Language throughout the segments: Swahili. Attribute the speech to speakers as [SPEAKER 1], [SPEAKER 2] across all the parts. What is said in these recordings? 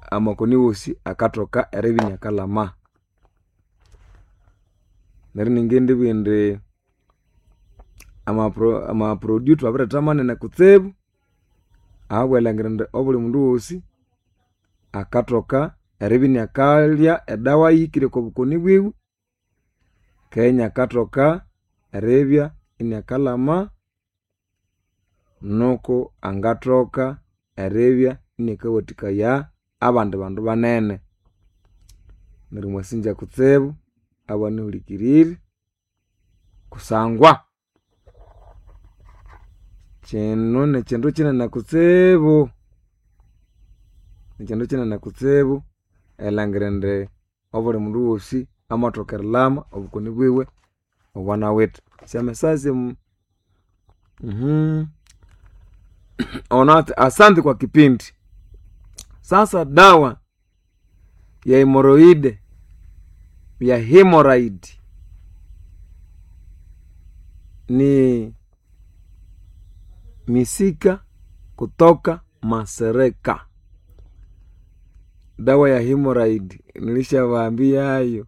[SPEAKER 1] amakoni wosi akathoka eribinia kalama neryo ningindibugha indi amapro amaproduce twabiretha manene kutsibu ahabwerilangira indi obuli mundu wosi akathoka eribya iniakalya edawa yihikire oko bukoni bwiwe keghe iniakathoka eribya iniakalhama nuku angathoka eribya iniakawathikaya abandi bandu banene neryo mwasingya kutsibu abanyahulikirire kusangwa kino nikyindu kinene kutsibu nikyindu kinene kutsibu erilhangira indi obuli mundu wosi amathoka erilhama obukoni bwiwe obwanawithe esyamesasya ono athi asante kwa kipindi sasa dawa ya hemoroide ya hemoride ni misika kutoka masereka dawa ya hemoride nilishawaambiayo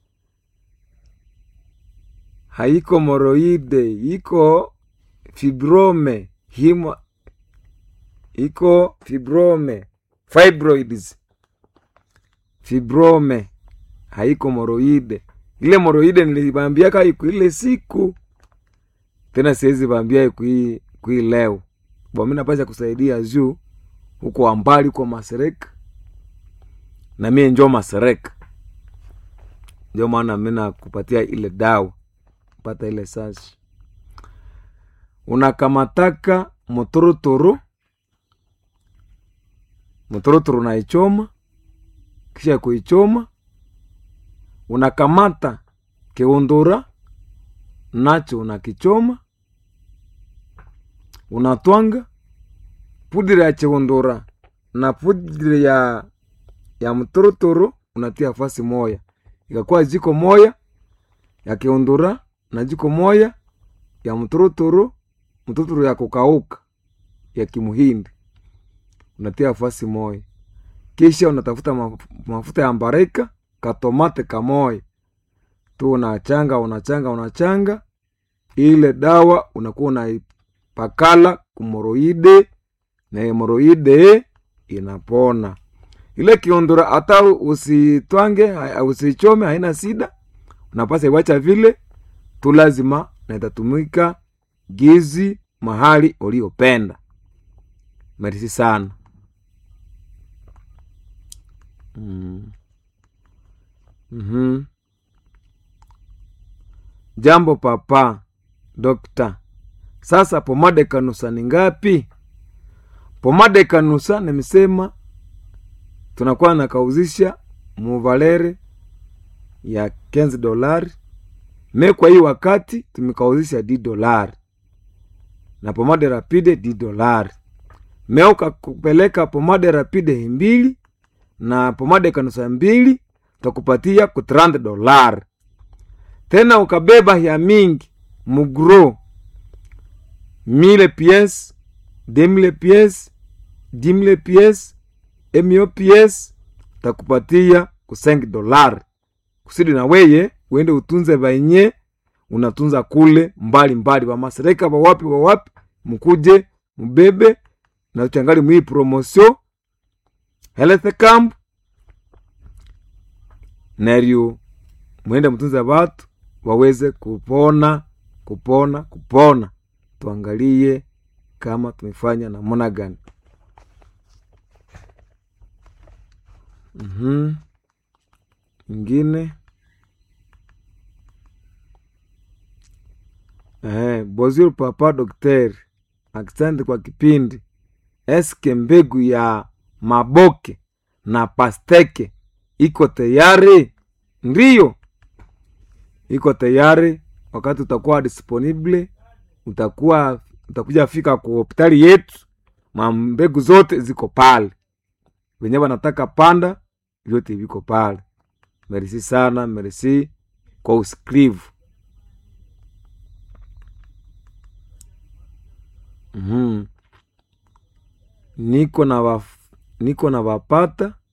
[SPEAKER 1] haiko moroide iko fibrome himo iko fibrome fibroids fibrome haiko moroide ile moroide nilibambiaka iko ile siku tena siwezi bambia kui kui leo bomi napasha kusaidia juu huko ambali kwa masereka na mie njo masereka ndio maana mi nakupatia ile dawa pata ile sasi unakamataka motorotoro motorotoro unaichoma kisha kuichoma unakamata kiundura nacho unakichoma unatwanga pudiri ya chiundura na pudiri ya ya mtorotoro unatia fasi moya ikakuwa jiko moya ya kiundura na jiko moya ya mtorotoro mtorotoro ya kukauka ya kimuhindi unatia fasi moya kisha unatafuta maf mafuta ya mbarika katomate kamoya tu unachanga unachanga unachanga ile dawa unakuwa unaipakala kumoroide na hemoroide inapona ile kiondora hata usitwange usichome haina sida unapasa iwacha vile tu lazima na itatumika gizi mahali uliopenda merisi sana mm. mm-hmm. jambo papa dokta sasa pomade kanusa ni ngapi pomade kanusa nimesema tunakuwa nakauzisha muvalere ya 15 dolari me kwa hii wakati tumekauzisha d dolari na pomade rapide d dolari me ukakupeleka pomade rapide mbili na pomade kanusa mbili takupatia ku 30 dolari tena ukabeba ya mingi mugro mille pièces deux mille pièces dix mille pièces emio pièces takupatia ku 5 dolari kusudi na weye uende utunze vainye unatunza kule mbali mbali vamasereka vawapi vawapi mukuje mubebe na changali mwii promosio health camp neryo mwende mtunze vatu waweze kupona kupona kupona tuangalie kama tumefanya namuna gani mm-hmm. ingine eh, bozir papa dokteri akisante kwa kipindi eske mbegu ya maboke na pasteke iko tayari ndiyo iko tayari wakati utakuwa disponible utakuwa utakuja fika ku hospitali yetu mambegu zote ziko pale wenye wanataka panda vyote viko pale merisi sana merisi kwa usiklivu mm-hmm. niko na waf, niko na wapata